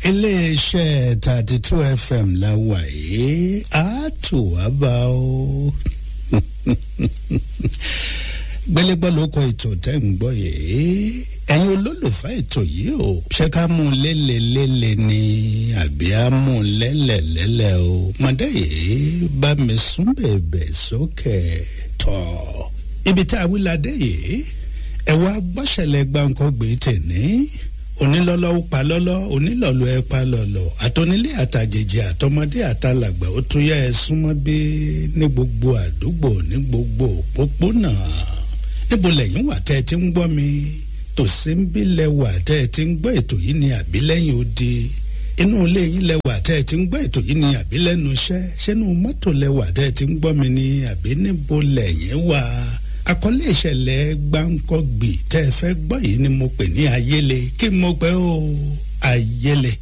iléeṣẹ́ thirty two fm la wà yìí á tù wá bá o gbélégbọ́ ló kọ ètò tẹ́ ń gbọ́ yìí ẹ̀yin olólùfẹ́ ètò yìí o ṣé ká mú un lélelélẹ̀ ni àbí á mú un lẹ́lẹ̀lẹ́lẹ̀ o mọ̀dé yìí bá mi sún bèbè sókè tọ̀ ibi tá a wí la dé yìí ẹ̀wọ́ agbọ́sẹ̀lẹ̀ gbáǹkọ́ gbé tèní onílọ́lọ́ ó pa lọ́lọ́ onílọ́lọ́ ẹ pa lọ́lọ́ àtọ́nílé àtàjèjì àtọmọdé àtàlàgbà ó tún yá ẹ súnmọ́ bí ní gbogbo àdúgbò ní gbogbo òpópónà níbo lẹ́yìn wà tẹ́ ẹ ti ń gbọ́ mi tòsí ń bí lẹ́wà tẹ́ ẹ ti ń gbọ́ ètò yìí ní àbílẹ́yìn odi inú ilé yín lẹ́wà tẹ́ ẹ ti ń gbọ́ ètò yìí ní àbílẹ́nu iṣẹ́ ṣẹ́nu mọ́tò lẹ́wà tẹ́ ẹ ti ń gbọ́ mi ní àbí níbo lẹ́yìn wà àkọlé ìṣẹ̀lẹ̀ gbáǹkọ́gbì tẹ́ ẹ fẹ́ gbọ́ yìí ni mo pè ní ayéle kí mo pẹ́ o ayéle